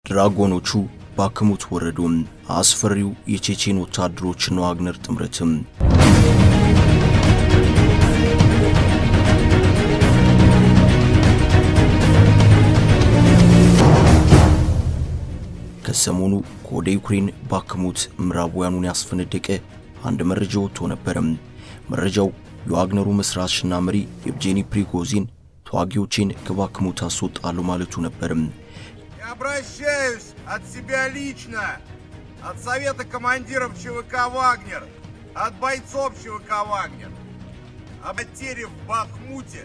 ድራጎኖቹ ባክሙት ወረዱም። አስፈሪው የቼቼን ወታደሮችና ዋግነር ጥምረትም ከሰሞኑ ከወደ ዩክሬን ባክሙት ምዕራባውያኑን ያስፈነደቀ አንድ መረጃ ወጥቶ ነበረም። መረጃው የዋግነሩ መስራችና መሪ የብጄኒ ፕሪጎዚን ተዋጊዎችን ከባክሙት አስወጣሉ ማለቱ ነበርም። Я обращаюсь от себя лично, от Совета командиров ЧВК «Вагнер», от бойцов ЧВК «Вагнер». О потере в Бахмуте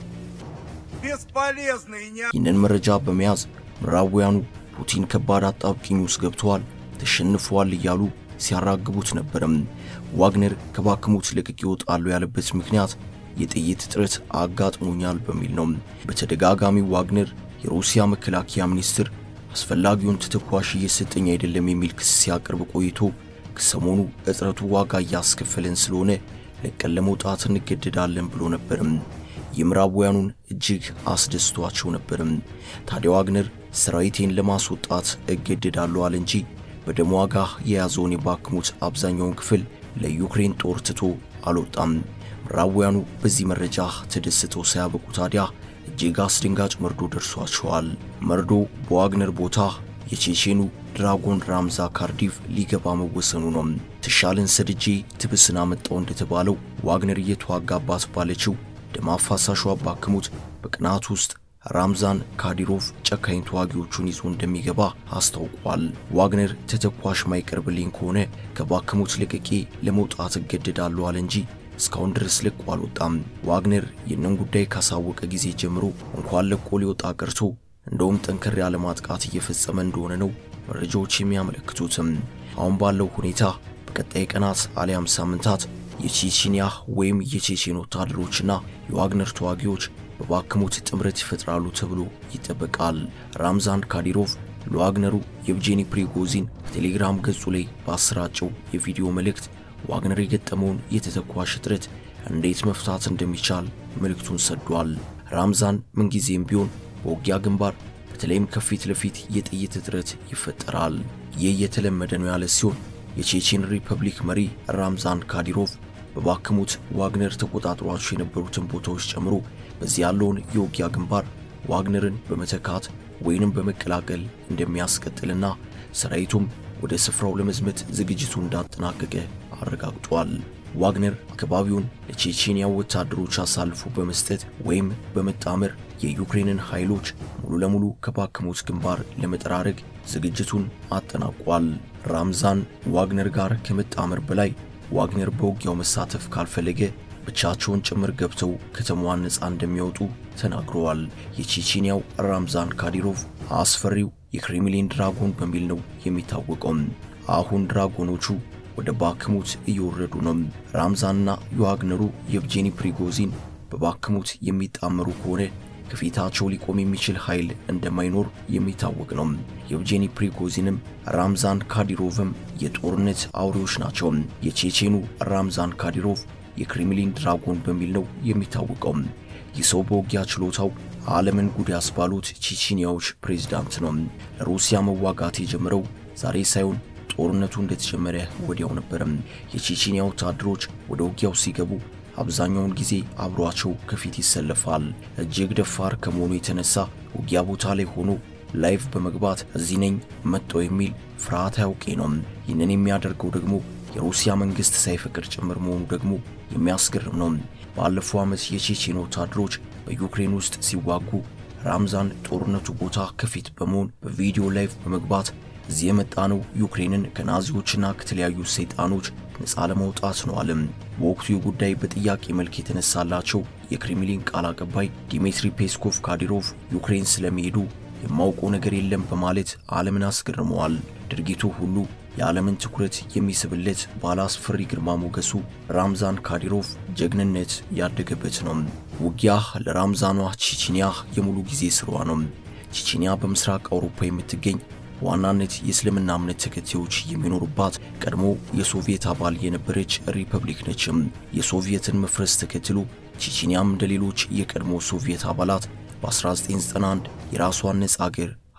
бесполезно и не... ይህንን መረጃ በመያዝ ምዕራባውያኑ ፑቲን ከባድ አጣብቂኝ ውስጥ ገብተዋል፣ ተሸንፈዋል እያሉ ሲያራግቡት ነበርም። ዋግነር ከባክሙት ለቅቄ ይወጣሉ ያለበት ምክንያት የጥይት እጥረት አጋጥሞኛል በሚል ነው። በተደጋጋሚ ዋግነር የሩሲያ መከላከያ ሚኒስትር አስፈላጊውን ተተኳሽ እየሰጠኝ አይደለም የሚል ክስ ሲያቀርብ ቆይቶ ከሰሞኑ እጥረቱ ዋጋ እያስከፈለን ስለሆነ ለቀን ለመውጣት እንገደዳለን ብሎ ነበርም። የምዕራባውያኑን እጅግ አስደስቷቸው ነበርም። ታዲያ ዋግነር ሰራዊቴን ለማስወጣት እገደዳለሁ አለ እንጂ በደም ዋጋ የያዘውን የባክሙት አብዛኛውን ክፍል ለዩክሬን ጦር ትቶ አልወጣም። ምዕራባውያኑ በዚህ መረጃ ተደስተው ሳያበቁ ታዲያ እጅግ አስደንጋጭ መርዶ ደርሷቸዋል። መርዶ በዋግነር ቦታ የቼቼኑ ድራጎን ራምዛ ካርዲቭ ሊገባ መወሰኑ ነው። ትሻልን ሰድጄ ትብስን አመጣው እንደተባለው ዋግነር እየተዋጋባት ባለችው ደም አፋሳሹ ባክሙት በቅናት ውስጥ ራምዛን ካዲሮቭ ጨካኝ ተዋጊዎቹን ይዞ እንደሚገባ አስታውቋል። ዋግነር ተተኳሽ ማይቀርብልኝ ከሆነ ከባክሙት ለቅቄ ለመውጣት እገደዳለሁ አለ እንጂ እስካሁን ድረስ ለቆ አልወጣም። ዋግነር ይህንን ጉዳይ ካሳወቀ ጊዜ ጀምሮ እንኳን ለቆ ሊወጣ ቀርቶ እንደውም ጠንከር ያለ ማጥቃት እየፈጸመ እንደሆነ ነው መረጃዎች የሚያመለክቱትም። አሁን ባለው ሁኔታ በቀጣይ ቀናት አሊያም ሳምንታት የቼቼንያ ወይም የቼቼን ወታደሮችና የዋግነር ተዋጊዎች በባክሙት ጥምረት ይፈጥራሉ ተብሎ ይጠበቃል። ራምዛን ካዲሮቭ ለዋግነሩ የብጄኒ ፕሪጎዚን በቴሌግራም ገጹ ላይ ባሰራጨው የቪዲዮ መልእክት ዋግነር የገጠመውን የተተኳሽ እጥረት እንዴት መፍታት እንደሚቻል መልእክቱን ሰዷል። ራምዛን ምንጊዜም ቢሆን በውጊያ ግንባር በተለይም ከፊት ለፊት የጥይት እጥረት ይፈጠራል። ይህ የተለመደ ነው ያለ ሲሆን የቼቼን ሪፐብሊክ መሪ ራምዛን ካዲሮቭ በባክሙት ዋግነር ተቆጣጥሯቸው የነበሩትን ቦታዎች ጨምሮ በዚህ ያለውን የውጊያ ግንባር ዋግነርን በመተካት ወይንም በመቀላቀል እንደሚያስቀጥልና ሰራዊቱም ወደ ስፍራው ለመዝመት ዝግጅቱ እንዳጠናቀቀ አረጋግጧል። ዋግነር አካባቢውን ለቼቼንያ ወታደሮች አሳልፎ በመስጠት ወይም በመጣመር የዩክሬንን ኃይሎች ሙሉ ለሙሉ ከባክሙት ግንባር ለመጠራረግ ዝግጅቱን አጠናቋል። ራምዛን ዋግነር ጋር ከመጣመር በላይ ዋግነር በውጊያው መሳተፍ ካልፈለገ ብቻቸውን ጭምር ገብተው ከተማዋን ነፃ እንደሚያወጡ ተናግረዋል። የቼቼንያው ራምዛን ካዲሮቭ አስፈሪው የክሬምሊን ድራጎን በሚል ነው የሚታወቀው። አሁን ድራጎኖቹ ወደ ባክሙት እየወረዱ ነው። ራምዛንና የዋግነሩ የብጄኒ ፕሪጎዚን በባክሙት የሚጣመሩ ከሆነ ከፊታቸው ሊቆም የሚችል ኃይል እንደማይኖር የሚታወቅ ነው። የብጄኒ ፕሪጎዚንም ራምዛን ካዲሮቭም የጦርነት አውሬዎች ናቸው። የቼቼኑ ራምዛን ካዲሮቭ የክሬምሊን ድራጎን በሚል ነው የሚታወቀው። ይህ ሰው በውጊያ ችሎታው ዓለምን ጉድ ያስባሉት ቼቼንያዎች ፕሬዝዳንት ነው። ለሩሲያ መዋጋት የጀመረው ዛሬ ሳይሆን ጦርነቱ እንደተጀመረ ወዲያው ነበረም። የቼቼንያ ወታደሮች ወደ ውጊያው ሲገቡ አብዛኛውን ጊዜ አብሯቸው ከፊት ይሰለፋል። እጅግ ደፋር ከመሆኑ የተነሳ ውጊያ ቦታ ላይ ሆኖ ላይቭ በመግባት እዚህ ነኝ መጣው የሚል ፍርሃት አያውቄ ነው። ይህንን የሚያደርገው ደግሞ የሩሲያ መንግስት ሳይፈቅድ ጭምር መሆኑ ደግሞ የሚያስገርም ነው። ባለፈው ዓመት የቼቼን ወታደሮች በዩክሬን ውስጥ ሲዋጉ ራምዛን ጦርነቱ ቦታ ከፊት በመሆን በቪዲዮ ላይቭ በመግባት እዚህ የመጣ ነው ዩክሬንን ከናዚዎችና ከተለያዩ ሰይጣኖች ነፃ ለማውጣት ነው አለም። በወቅቱ ጉዳይ በጥያቄ መልክ የተነሳላቸው የክሬምሊን ቃል አቀባይ ዲሚትሪ ፔስኮቭ ካዲሮቭ ዩክሬን ስለመሄዱ የማውቀው ነገር የለም በማለት ዓለምን አስገርመዋል። ድርጊቱ ሁሉ የዓለምን ትኩረት የሚስብለት ባለ አስፈሪ ግርማ ሞገሱ ራምዛን ካዲሮቭ ጀግንነት ያደገበት ነው። ውጊያ ለራምዛኗ ቼቼንያ የሙሉ ጊዜ ስሯ ነው። ቼቼንያ በምስራቅ አውሮፓ የምትገኝ በዋናነት የእስልምና እምነት ተከታዮች የሚኖሩባት ቀድሞ የሶቪየት አባል የነበረች ሪፐብሊክ ነችም። የሶቪየትን መፍረስ ተከትሎ ቼቼንያም እንደ ሌሎች የቀድሞ ሶቪየት አባላት በ1991 የራሷን ነጻ አገር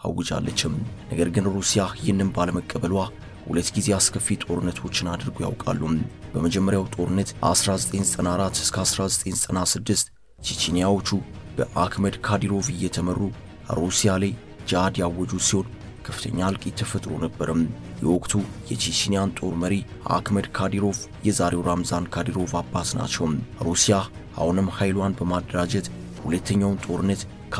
አውጃለችም። ነገር ግን ሩሲያ ይህንን ባለመቀበሏ ሁለት ጊዜ አስከፊ ጦርነቶችን አድርጎ ያውቃሉ። በመጀመሪያው ጦርነት 1994 እስከ 1996 ቼቼንያዎቹ በአክመድ ካዲሮቭ እየተመሩ ሩሲያ ላይ ጃሃድ ያወጁ ሲሆን ከፍተኛ እልቂት ተፈጥሮ ነበርም። የወቅቱ የቼቼንያን ጦር መሪ አክመድ ካዲሮቭ የዛሬው ራምዛን ካዲሮቭ አባት ናቸው። ሩሲያ አሁንም ኃይሏን በማደራጀት ሁለተኛውን ጦርነት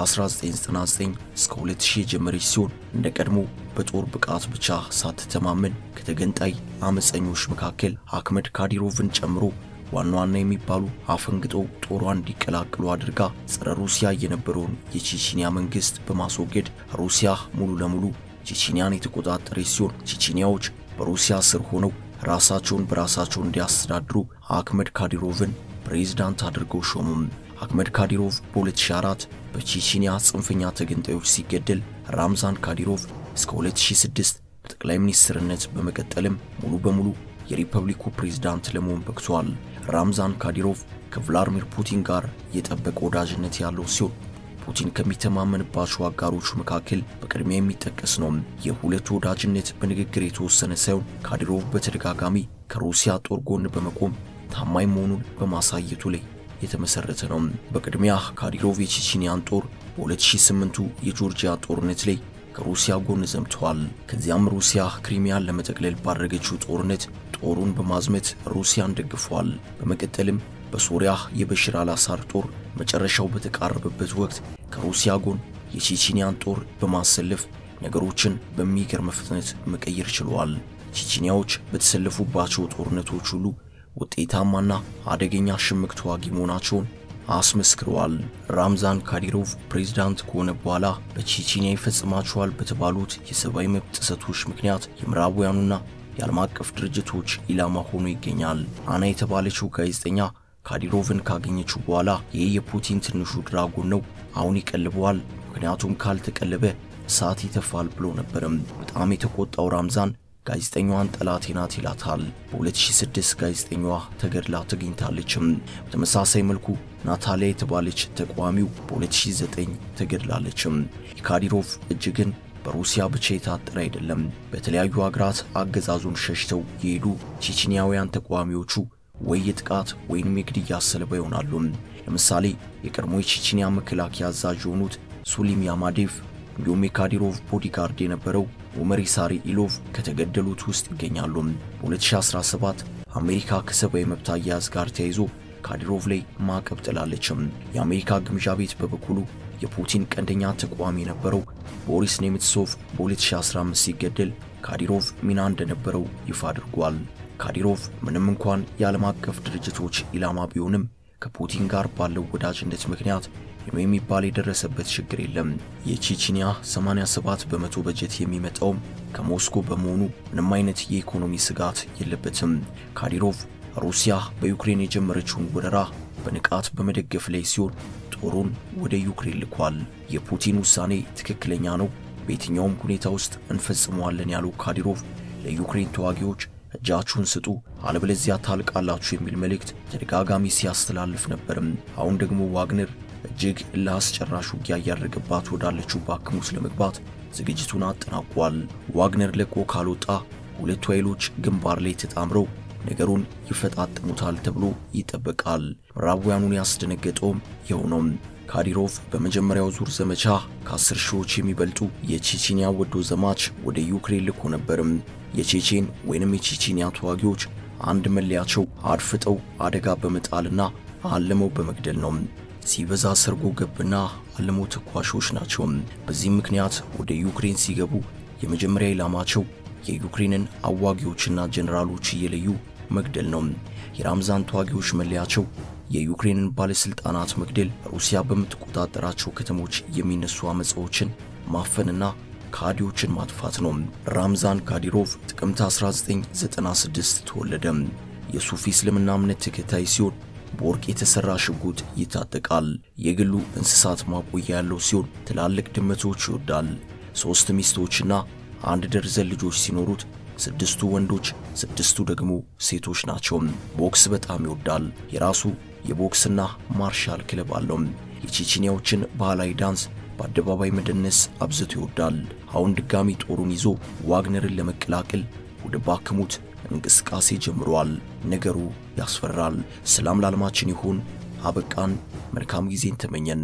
ከ1999 እስከ 2000 የጀመረች ሲሆን እንደ ቀድሞ በጦር ብቃት ብቻ ሳትተማመን ከተገንጣይ አመፀኞች መካከል አክመድ ካዲሮቭን ጨምሮ ዋና ዋና የሚባሉ አፈንግጠው ጦሯን እንዲቀላቅሉ አድርጋ ጸረ ሩሲያ የነበረውን የቼቼንያ መንግስት በማስወገድ ሩሲያ ሙሉ ለሙሉ ቼቼንያን የተቆጣጠረች ሲሆን ቼቼንያዎች በሩሲያ ስር ሆነው ራሳቸውን በራሳቸው እንዲያስተዳድሩ አክመድ ካዲሮቭን ፕሬዝዳንት አድርገው ሾሙም። አክመድ ካዲሮቭ በ2004 በቼቼንያ ጽንፈኛ ተገንጣዮች ሲገደል ራምዛን ካዲሮቭ እስከ 2006 በጠቅላይ ሚኒስትርነት በመቀጠልም ሙሉ በሙሉ የሪፐብሊኩ ፕሬዝዳንት ለመሆን በቅቷል። ራምዛን ካዲሮቭ ከቭላድሚር ፑቲን ጋር የጠበቀ ወዳጅነት ያለው ሲሆን ፑቲን ከሚተማመንባቸው አጋሮቹ መካከል በቅድሚያ የሚጠቀስ ነው። የሁለቱ ወዳጅነት በንግግር የተወሰነ ሳይሆን ካዲሮቭ በተደጋጋሚ ከሩሲያ ጦር ጎን በመቆም ታማኝ መሆኑን በማሳየቱ ላይ የተመሰረተ ነው። በቅድሚያ ካዲሮቭ የቼቼንያን ጦር በ2008ቱ የጆርጂያ ጦርነት ላይ ከሩሲያ ጎን ዘምተዋል። ከዚያም ሩሲያ ክሪሚያን ለመጠቅለል ባደረገችው ጦርነት ጦሩን በማዝመት ሩሲያን ደግፏል። በመቀጠልም በሶሪያ የበሽር አልአሳድ ጦር መጨረሻው በተቃረበበት ወቅት ከሩሲያ ጎን የቼቼንያን ጦር በማሰለፍ ነገሮችን በሚገርም ፍጥነት መቀየር ችለዋል። ቼቼንያዎች በተሰለፉባቸው ጦርነቶች ሁሉ ውጤታማና አደገኛ ሽምቅ ተዋጊ መሆናቸውን አስመስክረዋል። ራምዛን ካዲሮቭ ፕሬዝዳንት ከሆነ በኋላ በቼቼንያ ይፈጽማቸዋል በተባሉት የሰብአዊ መብት ጥሰቶች ምክንያት የምዕራባውያኑና የዓለም አቀፍ ድርጅቶች ኢላማ ሆኖ ይገኛል። አና የተባለችው ጋዜጠኛ ካዲሮቭን ካገኘችው በኋላ ይህ የፑቲን ትንሹ ድራጎን ነው፣ አሁን ይቀልበዋል፣ ምክንያቱም ካልተቀለበ እሳት ይተፋል ብሎ ነበርም። በጣም የተቆጣው ራምዛን ጋዜጠኛዋን ጠላቴ ናት ይላታል። በ2006 ጋዜጠኛዋ ተገድላ ተገኝታለችም። በተመሳሳይ መልኩ ናታሊያ የተባለች ተቃዋሚው በ2009 ተገድላለችም። የካዲሮቭ እጅ ግን በሩሲያ ብቻ የታጠረ አይደለም። በተለያዩ ሀገራት አገዛዙን ሸሽተው የሄዱ ቼቼንያውያን ተቃዋሚዎቹ ወይ የጥቃት ወይንም የግድያ ሰለባ ይሆናሉ። ለምሳሌ የቀድሞ የቼቼንያ መከላከያ አዛዥ የሆኑት ሱሊም ያማዴቭ እንዲሁም የካዲሮቭ ቦዲጋርድ የነበረው ኦመር ኢሳሪ ኢሎቭ ከተገደሉት ውስጥ ይገኛሉ። በ2017 አሜሪካ ከሰብአዊ መብት አያያዝ ጋር ተያይዞ ካዲሮቭ ላይ ማዕቀብ ጥላለችም። የአሜሪካ ግምጃ ቤት በበኩሉ የፑቲን ቀንደኛ ተቃዋሚ የነበረው ቦሪስ ኔምትሶቭ በ2015 ሲገደል ካዲሮቭ ሚና እንደነበረው ይፋ አድርጓል። ካዲሮቭ ምንም እንኳን የዓለም አቀፍ ድርጅቶች ኢላማ ቢሆንም ከፑቲን ጋር ባለው ወዳጅነት ምክንያት ይህ የሚባል የደረሰበት ችግር የለም። የቼቼንያ 87 በመቶ በጀት የሚመጣውም ከሞስኮ በመሆኑ ምንም አይነት የኢኮኖሚ ስጋት የለበትም። ካዲሮቭ ሩሲያ በዩክሬን የጀመረችውን ወረራ በንቃት በመደገፍ ላይ ሲሆን ጦሩን ወደ ዩክሬን ልኳል። የፑቲን ውሳኔ ትክክለኛ ነው፣ በየትኛውም ሁኔታ ውስጥ እንፈጽመዋለን ያለው ካዲሮቭ ለዩክሬን ተዋጊዎች እጃችሁን ስጡ አለበለዚያ ታልቃላችሁ የሚል መልእክት ተደጋጋሚ ሲያስተላልፍ ነበርም። አሁን ደግሞ ዋግነር እጅግ ለአስጨራሽ ውጊያ እያደረገባት ወዳለችው ባክሙስ ለመግባት ዝግጅቱን አጠናቋል። ዋግነር ለቆ ካልወጣ ሁለቱ ኃይሎች ግንባር ላይ ተጣምረው ነገሩን ይፈጣጥሙታል ተብሎ ይጠበቃል። ምዕራባውያኑን ያስደነገጠውም ይኸው ነው። ካዲሮቭ በመጀመሪያው ዙር ዘመቻ ከአስር ሺዎች የሚበልጡ የቼቼንያ ወዶ ዘማች ወደ ዩክሬን ልኮ ነበርም። የቼቼን ወይንም የቼቼንያ ተዋጊዎች አንድ መለያቸው አድፍጠው አደጋ በመጣልና አልመው በመግደል ነው። ሲበዛ ሰርጎ ገብና አልሞ ተኳሾች ናቸው። በዚህም ምክንያት ወደ ዩክሬን ሲገቡ የመጀመሪያ ኢላማቸው የዩክሬንን አዋጊዎችና ጀኔራሎች እየለዩ መግደል ነው። የራምዛን ተዋጊዎች መለያቸው የዩክሬንን ባለስልጣናት መግደል፣ ሩሲያ በምትቆጣጠራቸው ከተሞች የሚነሱ አመፃዎችን ማፈንና ካዲዎችን ማጥፋት ነው። ራምዛን ካዲሮቭ ጥቅምት 1996 ተወለደ። የሱፊ እስልምና እምነት ተከታይ ሲሆን በወርቅ የተሰራ ሽጉጥ ይታጠቃል። የግሉ እንስሳት ማቆያ ያለው ሲሆን ትላልቅ ድመቶች ይወዳል። ሦስት ሚስቶችና አንድ ደርዘን ልጆች ሲኖሩት ስድስቱ ወንዶች፣ ስድስቱ ደግሞ ሴቶች ናቸው። ቦክስ በጣም ይወዳል። የራሱ የቦክስና ማርሻል ክለብ አለው። የቼቼንያዎችን ባህላዊ ዳንስ በአደባባይ መደነስ አብዝቶ ይወዳል። አሁን ድጋሚ ጦሩን ይዞ ዋግነርን ለመቀላቀል ወደ ባክሙት እንቅስቃሴ ጀምሯል። ነገሩ ያስፈራል። ሰላም ለዓለማችን ይሁን። አበቃን። መልካም ጊዜን ተመኘን።